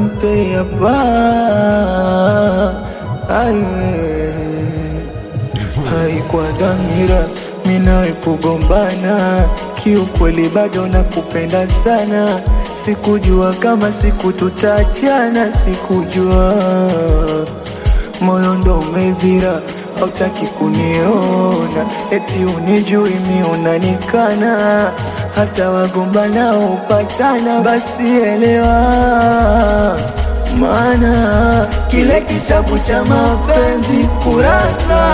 asante yapa aye haikuwa dhamira minawe kugombana, kiukweli bado nakupenda sana. Sikujua kama siku tutaachana, sikujua moyo ndo umevira, hautaki kuniona, eti unijui mi unanikana, hata wagombana upatana, basi elewa maana kile kitabu cha mapenzi kurasa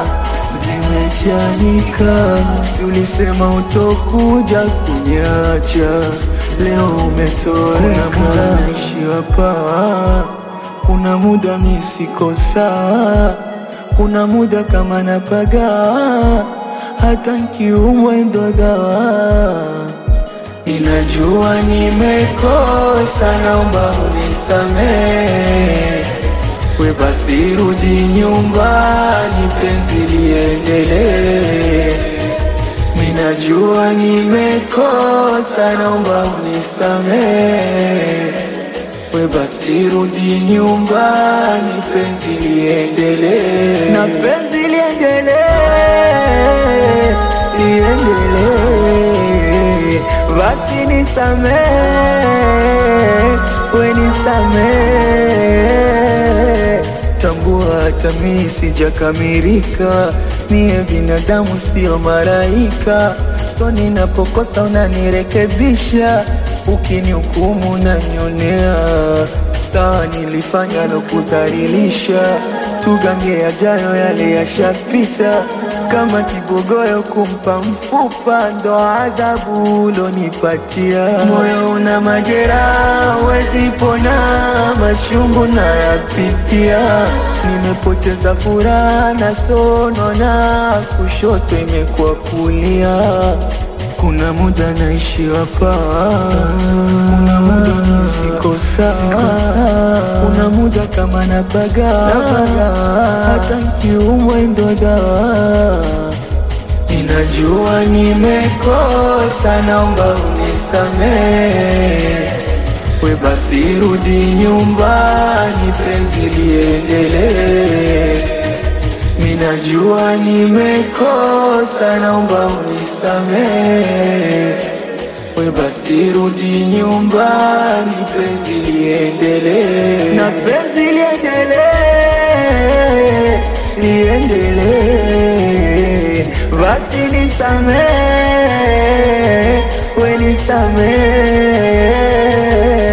zimechanika. Si ulisema utokuja kuniacha, leo umetoweka. Kuna muda naishi hapa, kuna muda mi siko sawa, kuna muda kama napaga, hata nkiumwa ndo dawa Ninajua nimekosa, naomba unisamehe. We basi rudi nyumbani, penzi liendelee. Ninajua nimekosa, naomba unisamehe. We basi rudi nyumbani, penzi liendelee. Na penzi liendelee, liendelee. Basi nisamehe, we nisamehe. Tambua hata mi sijakamilika, mie binadamu sio malaika, so ninapokosa unanirekebisha, ukinihukumu unanionea. Sawa, nilifanya na kudhalilisha, tugange yajayo, yale yashapita kama kibogoyo kumpa mfupa, ndo adhabu ulonipatia. Moyo una majeraha, wezi pona, machungu nayapitia. Nimepoteza furaha na sonona, kushoto imekuwa kulia. Kuna muda naishi hapa, kuna muda mi siko sawa, kuna muda kama napaga, hata nkiumwa ndo dawa. Ninajua nimekosa, naomba unisamehe. We basi rudi nyumbani, penzi liendelee. Minajua nimekosa, naomba unisamehe. We basi rudi nyumbani, penzi liendelee. Na penzi liendelee, liendelee. Basi nisamehe, we nisamehe.